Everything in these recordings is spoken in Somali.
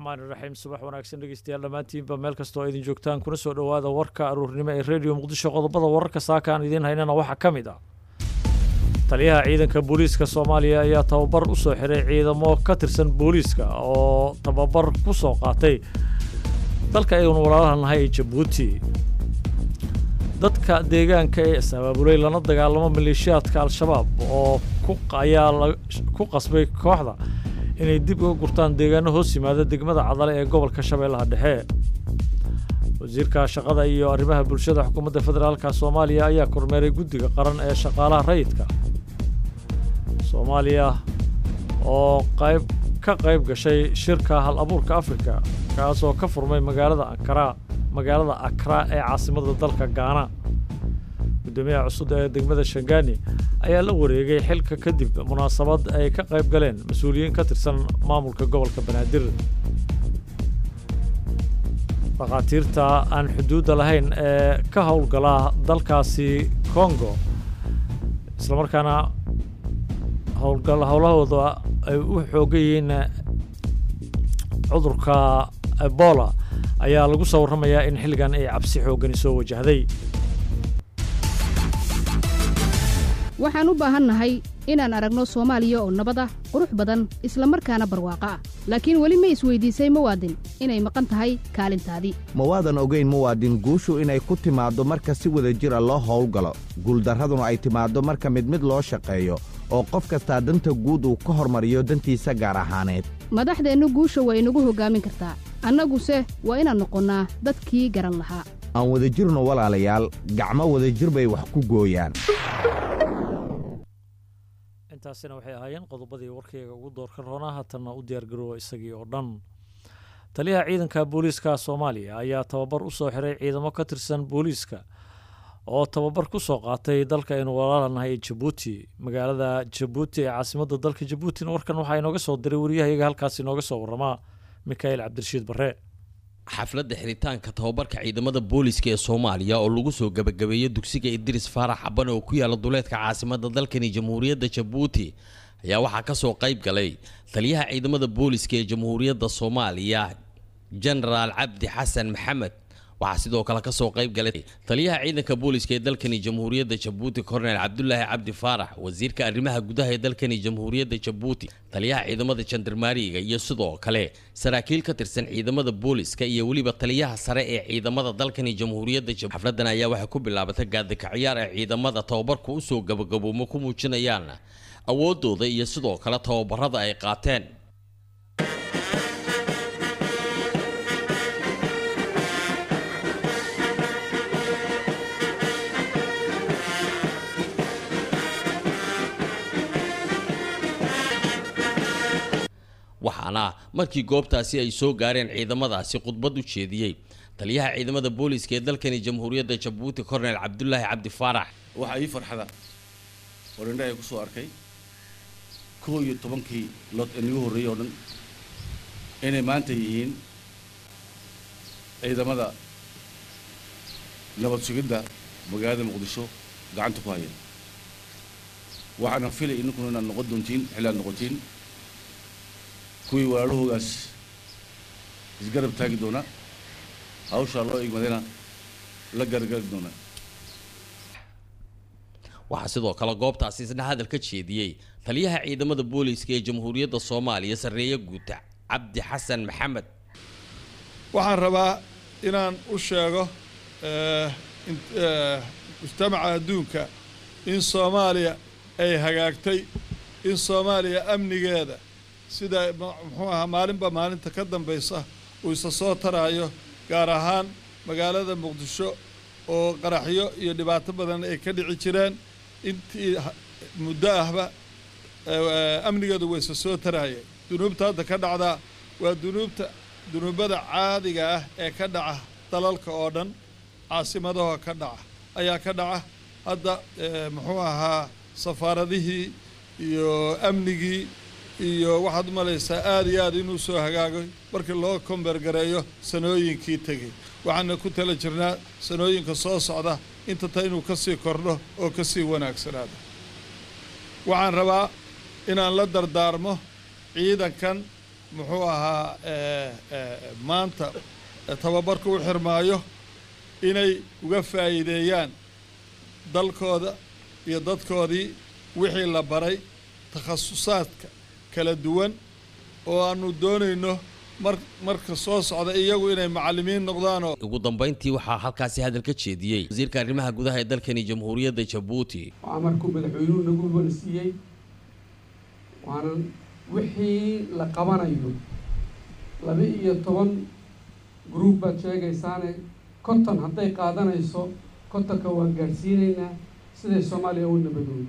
raxmaan iraxiim subax wanaagsan dhegeystayaal dhammaantiinba meel kastoo idin joogtaan kuna soo dhowaada warka aruurnimo ee rediyo muqdisho qodobada wararka saaka aan idiin haynana waxaa ka mid ah taliyaha ciidanka booliiska soomaaliya ayaa tababar u soo xiray ciidamo ka tirsan booliiska oo tababar ku soo qaatay dalka aynu walaalaha nahay ee jabuuti dadka deegaanka ee is-abaabulay lana dagaalamo maleeshiyaadka al-shabaab oo ayaa ku qasbay kooxda inay dib uga gurtaan deegaano hoos yimaada degmada cadale ee gobolka shabeellaha dhexe wasiirka shaqada iyo arrimaha bulshada xukuumadda federaalka soomaaliya ayaa kormeeray guddiga qaran ee shaqaalaha rayidka soomaaliya oo qayb ka qayb gashay shirka hal abuurka afrika kaasoo ka furmay magaalada ankara magaalada akra ee caasimada dalka gaana guddoomiyaha cusub ee degmada shangani ayaa la wareegay xilka kadib munaasabad ay ka qayb galeen mas-uuliyiin ka tirsan maamulka gobolka banaadir dhakhaatiirta aan xuduudda lahayn ee ka howlgala dalkaasi kongo islamarkaana howlgal howlahooda ay u xoogan yihiin cudurka ebola ayaa lagu soo warramayaa in xilligan ay cabsi xooggani soo wajahday waxaan u baahannahay inaan aragno soomaaliya oo nabad ah qurux badan isla markaana barwaaqo ah laakiin weli ma isweydiisay muwaadin inay maqan tahay kaalintaadii ma waadan ogayn muwaadin guushu inay ku timaaddo marka si wada jir a loo howlgalo guuldarraduna ay timaaddo marka mid mid loo shaqeeyo oo qof kastaa danta guud uu ka hormariyo dantiisa gaar ahaaneed madaxdeennu guusha waa inagu hoggaamin kartaa annaguse waa inaan noqonnaa dadkii garan lahaa aan wadajirno walaalayaal gacmo wadajir bay wax ku gooyaan intaasina waxay ahaayeen qodobadii warkayga ugu doorka roonaa haatanna u diyaargaroowa isagii oo dhan taliyaha ciidanka booliiska soomaaliya ayaa tababar u soo xiray ciidamo ka tirsan booliiska oo tababar ku soo qaatay dalka aynu walaalanahay ee jabuuti magaalada jabuuti ee caasimadda dalka jabuutina warkan waxaa inooga soo diray wariyahayaga halkaas inooga soo warramaa mikhail cabdirashiid barre xafladda xiritaanka tababarka ciidamada booliiska ee soomaaliya oo lagu soo gebagabeeyey dugsiga idris faarax xaban oo ku yaala duleedka caasimada dalkani jamhuuriyadda jabuuti ayaa waxaa ka soo qayb galay taliyaha ciidamada booliiska ee jamhuuriyadda soomaaliya genaraal cabdi xasan maxamed waxaa sidoo kale kasoo qayb galay taliyaha ciidanka booliiska ee dalkani jamhuuriyadda jabuuti korneyl cabdulaahi cabdi faarax wasiirka arrimaha gudaha ee dalkani jamhuuriyadda jabuuti taliyaha ciidamada jandarmaariga iyo sidoo kale saraakiil ka tirsan ciidamada booliiska iyo weliba taliyaha sare ee ciidamada dalkani jamhuuriyadda jabuuti xafladan ayaa waxay ku bilaabatay gaadika ciyaar ee ciidamada tababarku usoo gabagaboomo ku muujinayaan awoodooda iyo sidoo kale tababarada ay qaateen waxaana markii goobtaasi ay soo gaareen ciidamadaasi khudbad u jeediyey taliyaha ciidamada booliiska ee dalkani jamhuuriyadda jabuuti korneyl cabdulaahi cabdi faarax waxaa ii farxada oo indhahay ku soo arkay kow iyo tobankii lood ee nagu horreeyey oo dhan inay maanta yihiin ciidamada nabad sugidda magaalada muqdisho gacanta ku haya waxaana filay idinkuna inaad noqon doontiin xilli aad noqotiin kuwii walaalahoogaas isgarab taagi doona hawshaa loo igmadayna la gargari doona waxaa sidoo kale goobtaasi isna hadal ka jeediyey taliyaha ciidamada booliiska ee jamhuuriyadda soomaaliya sarreeye guuta cabdi xasan maxamed waxaan rabaa inaan u sheego mujtamaca adduunka in soomaaliya ay hagaagtay in soomaaliya amnigeeda sida muxuu ahaa maalinba maalinta ka dambaysa uu isa soo taraayo gaar ahaan magaalada muqdisho oo qaraxyo iyo dhibaato badan ay ka dhici jireen intii muddo ahba amnigeedu waa isa soo taraayeen dunuubta hadda ka dhacdaa waa dunuubta dunuubada caadiga ah ee ka dhaca dalalka oo dhan caasimadahoo ka dhaca ayaa ka dhaca hadda muxuu ahaa safaaradihii iyo amnigii iyo waxaad u malaysaa aad iyo aad inuu soo hagaagay markii loo kombergareeyo sanooyinkii tegey waxaana ku tala jirnaa sanooyinka soo socda inta ta inuu ka sii kordho oo ka sii wanaagsanaado waxaan rabaa inaan la dardaarmo ciidankan muxuu ahaa maanta tababarka u xirmaayo inay uga faa'iideeyaan dalkooda iyo dadkoodii wixii la baray takhasusaadka kala duwan oo aanu doonayno mar marka soo socda iyagu inay macallimiin noqdaanoo ugu dambayntii waxaa halkaasi hadal ka jeediyey wasiirka arrimaha gudaha ee dalkani jamhuuriyadda jabuuti waxaa markuu madaxweynuhu nagu warsiiyey waana wixii la qabanayo laba iyo toban gruub baad sheegaysaane konton hadday qaadanayso kontonka waan gaadhsiinaynaa siday soomaaliya u nabadoodo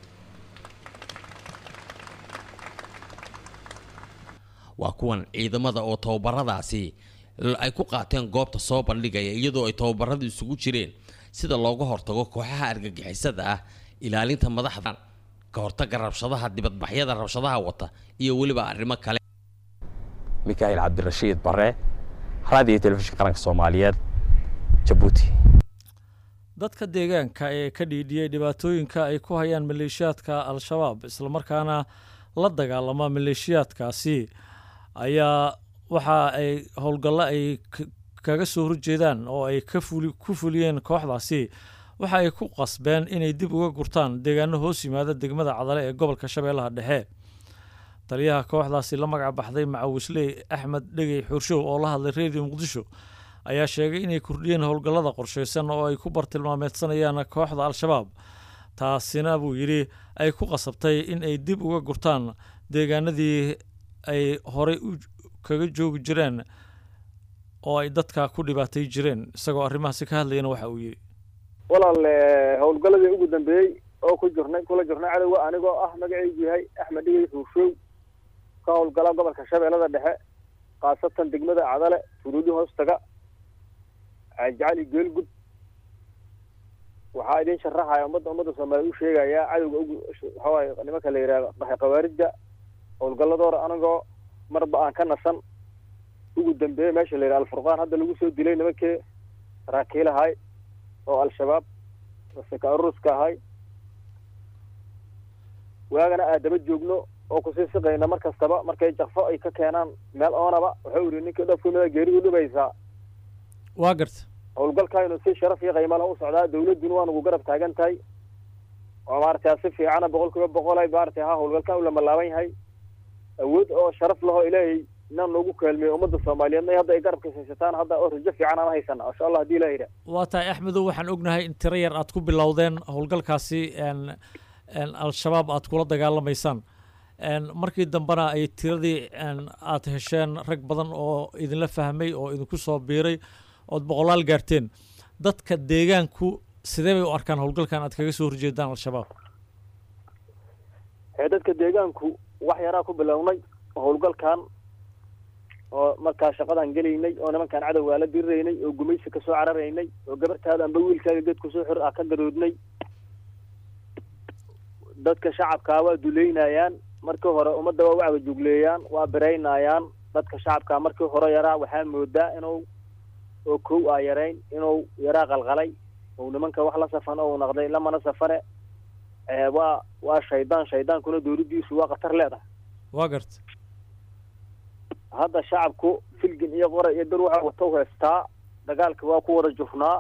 waa kuwan ciidamada oo tababaradaasi ay ku qaateen goobta soo bandhigaya iyadoo ay tababaradu isugu jireen sida looga hortago kooxaha argagixisada ah ilaalinta madaxda ka hortaga rabshadaha dibadbaxyada rabshadaha wata iyo weliba arrimo kale mikaa'il cabdirashiid bare raadiyo telefishinka qaranka soomaaliyeed jabuuti dadka deegaanka ee ka dhiidhiyey dhibaatooyinka ay ku hayaan maleeshiyaadka al-shabaab islamarkaana la dagaalama maleeshiyaadkaasi ayaa waxa ay howlgallo ay kaga soo horjeedaan oo ay ku fuliyeen kooxdaasi waxa ay ku qasbeen inay dib uga gurtaan deegaano hoos yimaada degmada cadale ee gobolka shabeellaha dhexe taliyaha kooxdaasi la magac baxday macawisley axmed dhegey xurshow oo la hadlay redio muqdisho ayaa sheegay inay kordhiyeen howlgallada qorshaysan oo ay ku bartilmaameedsanayaan kooxda al-shabaab taasina buu yidhi ay ku qasabtay in ay dib uga gurtaan deegaanadii ay horey kaga joogi jireen oo ay dadka ku dhibaatay jireen isagoo arrimahaasi ka hadlayana waxa uu yidhi walaal howlgalladii ugu dambeeyey oo ku jirnay kula jirnay cadowga anigoo ah magacaygu yahay axmed dhigay xuurshow ka howlgala gobolka shabeellada dhexe khaasatan degmada cadale furuudi hoostaga jacali geelgud waxaa idin sharaxaya ummadda ummadda soomaaliya u sheegayaa cadowga ugu waxawaaye nimanka la yidhahdo dhaxay khawaarijda howlgalladoora anigoo marba aan ka nasan ugu dambeeyey meesha la yidhaha alfurqaan hadda lagu soo dilay nimankii saraakiilahay oo al-shabaab maseka aruruska ahay waagana aadaba joogno oo kusii siqayna mar kastaba markay jakfo ay ka keenaan meel oonaba wuxuu yidhi ninkii dhofkumida geeri u dhibaysaa waa garta howlgalkaaynu si sharaf iyo qiimo leh u socdaa dawladduna waa nagu garab taagan tahay oo maaragtay si fiicana boqol kiiba boqol ay maaragtay ha howlgalkan u lamalaaban yahay awood oo sharaf lahoo ilaahay inaan noogu kaalmeeyo ummadda soomaaliyeed may hadda ay garabka haysataan hadda oo rajo fiican aan haysana insha allah hadii ilaha yidhaah waa tahay axmedow waxaan ognahay in tiro yar aad ku bilowdeen howlgalkaasi al-shabaab aad kula dagaalamaysaan markii dambena ay tiradii aad hesheen rag badan oo idinla fahmay oo idinku soo biiray ood boqolaal gaarteen dadka deegaanku sidee bay u arkaan howlgalkan aad kaga soo horjeedaan al-shabaab ee dadka deegaanku wax yaraa ku bilownay howlgalkan oo markaa shaqadan gelaynay oo nimankaan cadowgaa la diriraynay oo gumaysi kasoo cararaynay oo gabartaada amba wiilkaaga geed kusoo xir ah ka garoodnay dadka shacabkaa waa duleynayaan markii hore ummadda waa wacga jugleeyaan waa biraynayaan dadka shacabkaa markii hore yaraa waxaa moodaa inuu oo kow aa yarayn inuu yaraa qalqalay ou nimanka wax la safan ou naqday lamana safane waa waa shaydaan shaydaankuna dowladdiisu waa khatar leedahay waa garta hadda shacabku filgin iyo qora iyo dar waxa wata u heystaa dagaalka waa ku wada jufnaa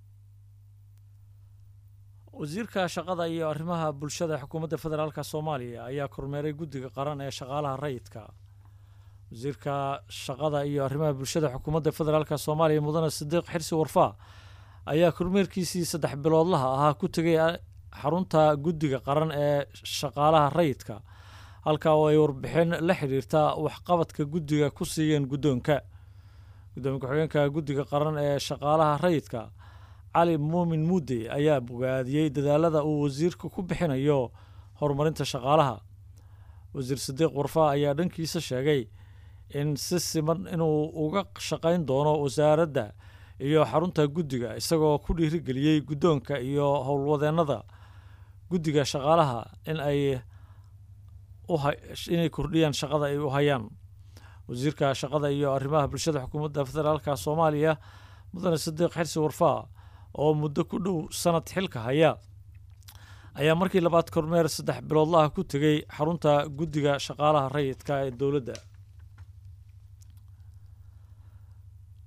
wasiirka shaqada iyo arrimaha bulshada xukuumadda federaalka soomaaliya ayaa kormeeray guddiga qaran ee shaqaalaha rayidka wasiirka shaqada iyo arrimaha bulshada xukuumadda federaalka soomaaliya mudane sidiiq xirsi warfaa ayaa kormeerkiisii saddex biloodlaha ahaa ku tegay xarunta guddiga qaran ee shaqaalaha rayidka halka oo ay warbixin la xidhiirta waxqabadka guddiga ku siiyeen guddoonka guddoomiye ku-xigeenka guddiga qaran ee shaqaalaha rayidka cali muumin muudey ayaa bogaadiyey dadaalada uu wasiirka ku bixinayo horumarinta shaqaalaha wasiir sidiiq warfaa ayaa dhankiisa sheegay in si siman inuu uga shaqayn doono wasaaradda iyo xarunta guddiga isagoo ku dhiirigeliyey guddoonka iyo howlwadeennada guddiga shaqaalaha in ay inay kordhiyaan shaqada ay u hayaan wasiirka shaqada iyo arrimaha bulshada xukuumadda federaalka soomaaliya mudane sidiiq xirsi warfaa oo muddo ku dhow sanad xilka haya ayaa markii labaad kormeer saddex biloodlaha ku tegey xarunta guddiga shaqaalaha rayidka ee dowladda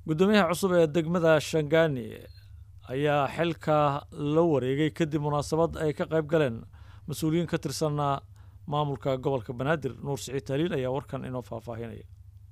guddoomiyaha cusub ee degmada shangaani ayaa xilka la wareegay kadib munaasabad ay ka qayb galeen mas-uuliyiin ka tirsan maamulka gobolka banaadir nuur siciid taaliil ayaa warkan inoo faahfaahinaya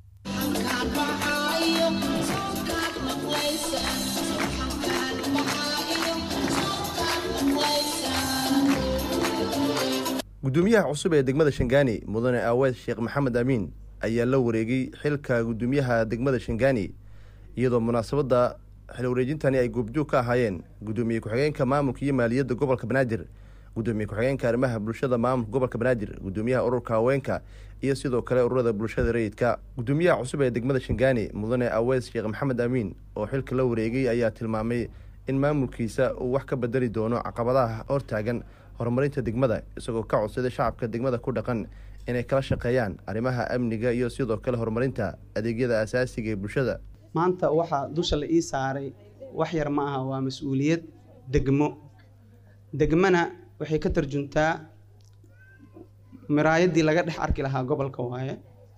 gudoomiyaha cusub ee degmada shangaani mudane aaweed sheekh maxamed amiin ayaa la wareegay xilka gudoomiyaha degmada shangaani iyadoo munaasabadda xil wareejintani ay goobjoog ka ahaayeen gudoomiye ku-xigeenka maamulka iyo maaliyadda gobolka banaadir gudoomiye ku-xigeenka arrimaha bulshada maamulka gobolka banaadir gudoomiyaha ururka haweenka iyo sidoo kale ururada bulshada rayidka gudoomiyaha cusub ee degmada shangaani mudane aweys sheekh maxamed amiin oo xilka la wareegay ayaa tilmaamay in maamulkiisa uu wax ka bedeli doono caqabadaha hortaagan horumarinta degmada isagoo ka codsaday shacabka degmada ku dhaqan inay kala shaqeeyaan arrimaha amniga iyo sidoo kale horumarinta adeegyada asaasiga ee bulshada maanta waxaa dusha la ii saaray wax yar ma aha waa mas-uuliyad degmo degmana waxay ka tarjuntaa miraayaddii laga dhex arki lahaa gobolka waaye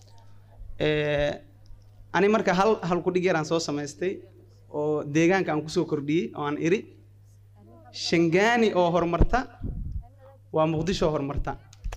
ani marka hal hal kudhig yaraan soo samaystay oo deegaanka aan kusoo kordhiyey oo aan iri shangaani oo horumarta waa muqdisho horumarta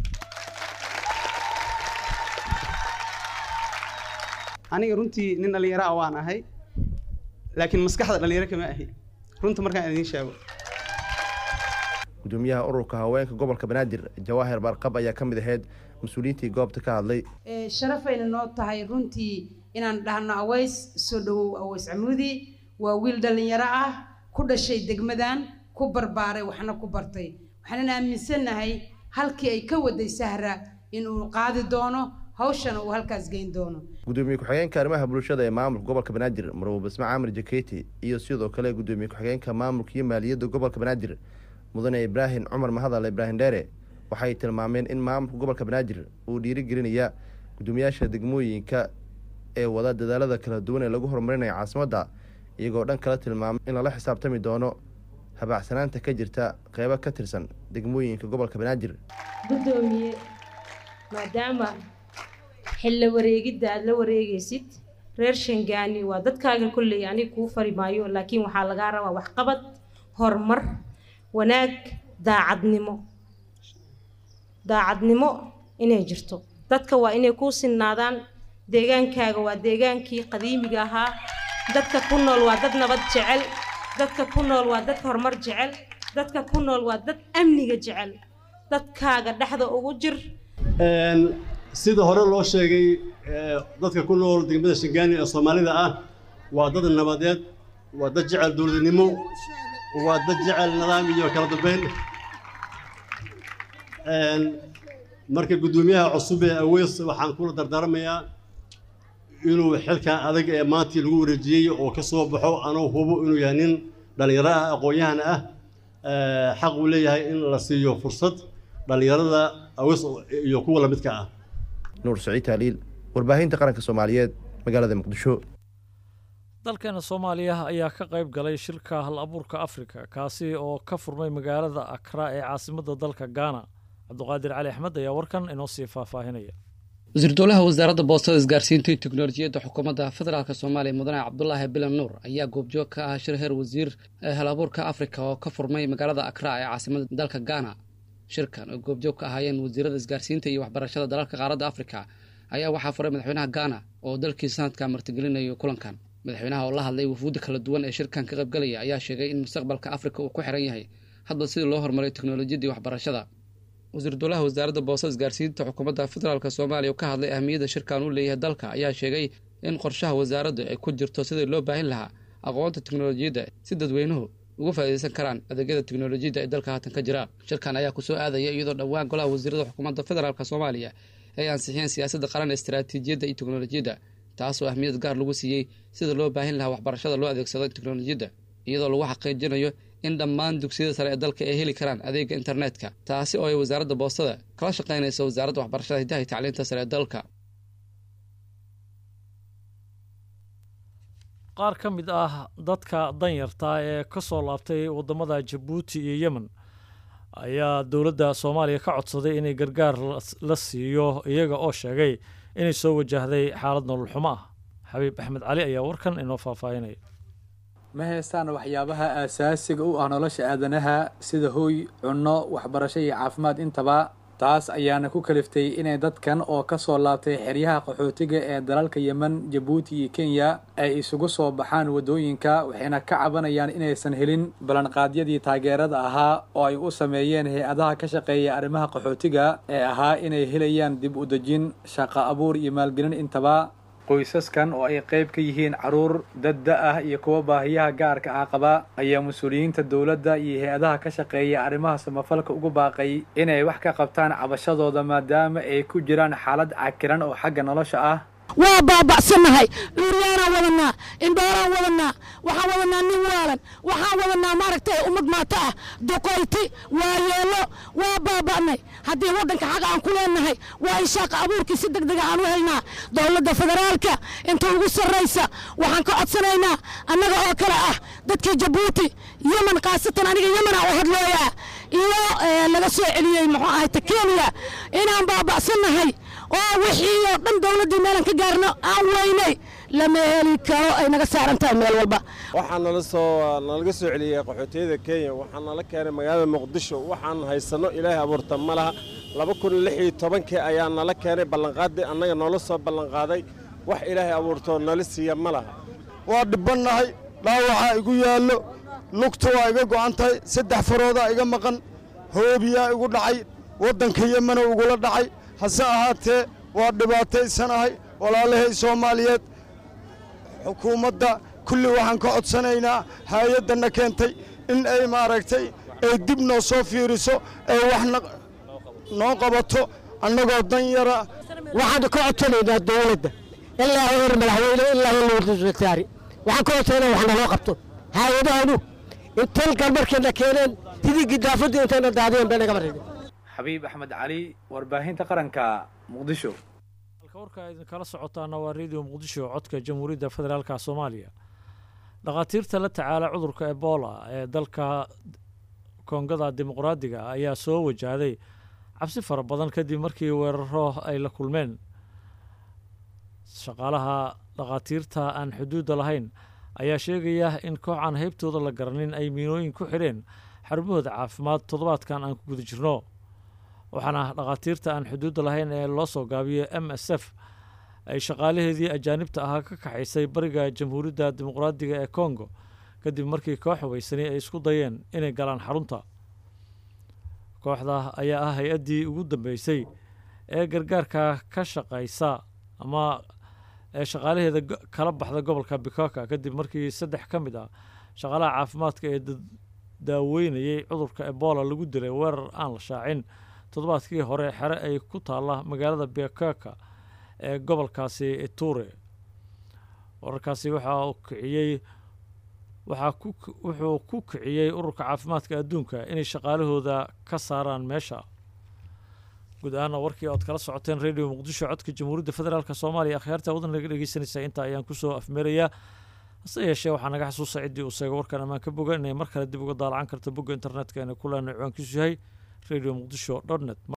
aniga runtii nin dhallinyaro ah waan ahay laakiin maskaxda dhallinyaro kama ahi runta markaan idiin sheego gudoomiyaha ururka haweenka gobolka banaadir jawaahir barqab ayaa ka mid ahayd mas-uuliyiintii goobta ka hadlay sharafayna noo tahay runtii inaan dhahno aweys soo dhawow aweys camuudi waa wiil dhallinyaro ah ku dhashay degmadan ku barbaaray waxna ku bartay waxaanan aaminsannahay halkii ay ka waday sahra inuu qaadi doono hawshana uu halkaas geyn doono gudoomiye ku-xigeenka arrimaha bulshada ee maamulka gobolka banaadir marwo basme caamir jaketi iyo sidoo kale gudoomiye ku-xigeenka maamulka iyo maaliyadda gobolka banaadir mudane ibraahim cumar mahadal ibraahim dheere waxay tilmaameen in maamulka gobolka banaadir uu dhiirigelinaya gudoomiyaasha degmooyinka ee wada dadaalada kala duwan ee lagu horumarinayo caasimadda iyagoo dhan kala tilmaamay in lala xisaabtami doono habaacsanaanta ka jirta qeybo ka tirsan degmooyinka gobolka banaadir gudoomiye maadaama xilla wareegidda aada la wareegaysid reer shangaani waa dadkaaga kolley aniga kuu fari maayo laakiin waxaa lagaa rabaa waxqabad horumar wanaag daacadnimo daacadnimo inay jirto dadka waa inay kuu sinnaadaan deegaankaaga waa deegaankii qadiimiga ahaa dadka ku nool waa dad nabad jecel dadka ku nool waa dad horumar jecel dadka ku nool waa dad amniga jecel dadkaaga dhexda ugu jir sida hore loo sheegay dadka ku nool degmada shangaani ee soomaalida ah waa dad nabadeed waa dad jecel dowladnimo waa dad jecel nidaam iyo kala dambeyn marka guddoomiyaha cusub ee aweys waxaan kula dardaarmayaa inuu xilkan adag ee maantii lagu wareejiyey oo ka soo baxo anuu hubo inuu yahay nin dhallinyaro ah aqoon-yahan ah xaq uu leeyahay in la siiyo fursad dhallinyarada aweys iyo kuwa lamidka ah nuur saciid taaliil warbaahinta qaranka soomaaliyeed magaalada muqdisho dalkeena soomaaliya ayaa ka qayb galay shirka hal abuurka afrika kaasi oo ka furmay magaalada akra ee caasimadda dalka gaana cabduqaadir cali axmed ayaa warkan inoo sii faahfaahinaya wasiir dowlaha wasaaradda boostada isgaarsiinta iyo teknolojiyadda xukuumadda federaalk soomaaliya mudane cabdulaahi bilan nuur ayaa goobjoog ka ah shir heer wasiir ee hal abuurka afrika oo ka furmay magaalada akra ee caasimadda dalka gaana shirkan oo goobjoog ka ahaayeen wasiirada isgaarsiinta iyo waxbarashada dalalka qaaradda afrika ayaa waxaa furay madaxweynaha gaana oo dalkii sanadka martigelinayo kulankan madaxweynaha oo la hadlay wufuudda kala duwan ee shirkan ka qaybgalaya ayaa sheegay in mustaqbalka afrika uu ku xiran yahay hadba sidii loo horumariyo teknolojiyadda iyo waxbarashada wasiir dowlaha wasaaradda boosada isgaarsiinta xukuumadda federaalk soomaaliya oo ka hadlay ahmiyadda shirkan uu leeyahay dalka ayaa sheegay in qorshaha wasaaradda ay ku jirto sidii loo baahin lahaa aqoonta teknolojiyadda si dadweynuhu uga faa'iidaysan karaan adeegyada teknolojiyadda ee dalka haatan ka jira shirkan ayaa kusoo aadaya iyadoo dhowaan golaha wasiirada xukuumadda federaalk soomaaliya ay ansixiyeen siyaasadda qaran ee istaraatiijiyadda iyo teknolojiyadda taasoo ahmiyad gaar lagu siiyey sida loo baahin lahaa waxbarashada loo adeegsado teknolojiyadda iyadoo lagu xaqiijinayo in dhammaan dugsiyada sare ee dalka ay heli karaan adeega internetka taasi oo ay wasaaradda boostada kala shaqaynayso wasaaradda waxbarashada hidaha iyo tacliinta sare ee dalka qaar ka mid ah dadka danyarta ee ka soo laabtay waddamada jabuuti iyo yemen ayaa dowladda soomaaliya ka codsaday inay gargaar la siiyo iyaga oo sheegay inay soo wajahday xaalad nolol xumo ah xabiib axmed cali ayaa warkan inoo faahfaahinaya ma haystaan waxyaabaha aasaasiga u ah nolosha aadanaha sida hooy cunno waxbarasho iyo caafimaad intaba taas ayaana ku kaliftay inay dadkan oo ka soo laabtay xeryaha qaxootiga ee dalalka yemen jabuuti iyo kenya ay isugu soo baxaan waddooyinka waxayna ka cabanayaan inaysan helin ballanqaadyadii taageerada ahaa oo ay u sameeyeen hay-adaha ka shaqeeya arrimaha qaxootiga ee ahaa inay helayaan dib u dejin shaqo abuur iyo maalgelin intaba qoysaskan oo ay qayb ka yihiin caruur dadda ah iyo kuwa baahiyaha gaarka ah qaba ayaa mas-uuliyiinta dowladda iyo hay-adaha ka shaqeeya arrimaha samafalka ugu baaqay inay wax ka qabtaan cabashadooda maadaama ay ku jiraan xaalad cakiran oo xagga nolosha ah waa baaba'sannahay cuuryaanaan wadanaa indhooraan wadanaa waxaan wadanaa nin waalan waxaan wadanaa maaragtay ummad maato ah duqoyti waa yeelo waa baaba'nay haddii waddanka xaqa aan ku leenahay waa in shaaqa abuurkii si deg dega aan u helnaa dowladda federaalka inta ugu sarraysa waxaan ka codsanaynaa annaga oo kale ah dadkii jabuuti yemen khaasatan aniga yemena u hadlooyaa iyo laga soo celiyey muxuu ahayta kenya inaan baaba'sannahay oo wixii oo dhan dowladdii meelan ka gaarno aan weynay lama heli karo ay naga saaran tahay meel walba waxaa nala soo nalaga soo celiyey qaxootiyada kenya waxaa nala keenay magaalada muqdisho waxaan haysanno ilaahay abuurta ma laha laba kun lix iyo tobankii ayaa nala keenay ballanqaaddii annaga noola soo ballanqaaday wax ilaahay abuurtoo nala siiya ma laha waa dhibbannahay dhaawacaa igu yaallo lugta waa iga go'an tahay saddex faroodaa iga maqan hoobiyaa igu dhacay waddanka yemena ugula dhacay hase ahaatee waa dhibaataysanahay walaalahay soomaaliyeed xukuumadda kulli waxaan ka codsanaynaa hay-addanna keentay in ay maaragtay ay dib noo soo fiiriso ee wax noo qabato annagoo dan yara waxaan ka codsanaynaa dowladda ilaa heer madaxweyne ilaa heer wasaari waxaan ka codsanaa wax naloo qabto hay-adahanu intalkan markayna keeneen sidii gidaafaddu intayna daadiyeen bay naga marreen xabiib axmed cali warbaahinta qaranka muqdisho halka warka idinkala socotaana waa radio muqdisho codka jamhuuriyadda federaalka soomaaliya dhakhaatiirta la tacaala cudurka ebola ee dalka koongada dimuqraadiga ayaa soo wajahday cabsi fara badan kadib markii weeraro ay la kulmeen shaqaalaha dhakhaatiirta aan xuduudda lahayn ayaa sheegaya in koox aan heybtooda la garanin ay miinooyin ku xidheen xarumahooda caafimaad toddobaadkan aan ku guda jirno waxaana dhakhaatiirta aan xuduudda lahayn ee loo soo gaabiyo m s f ay shaqaalaheedii ajaanibta ahaa ka kaxaysay bariga jamhuuriyadda dimuqraadiga ee kongo kadib markii koox hubaysani ay isku dayeen inay galaan xarunta kooxda ayaa ah hay-addii ugu dambeysay ee gargaarka ka shaqaysa ama ee shaqaalaheeda kala baxda gobolka bikoka kadib markii saddex ka mid ah shaqaalaha caafimaadka ee daaweynayay cudurka ebola lagu dilay weerar aan la shaacin toddobaadkii hore xere ay ku taalla magaalada bikoka ee gobolkaasi ture wararkaasi waxaa kiciyey waxaa ku wuxuu ku kiciyey ururka caafimaadka adduunka inay shaqaalahooda ka saaraan meesha guud ahaana warkii ood kala socoteen radio muqdisho codka jamhuuriyadda federaalk soomaaliya akhyaarta wadan naga dhegeysanaysaa intaa ayaan kusoo afmeerayaa hase yeeshee waxaa naga xasuusa ciddii uu seego warkan ammaan ka boga inay mar kale dib uga daalacan karta bogga internetka inay ku leenay ciwaankiisu yahay radio muqdisho dot net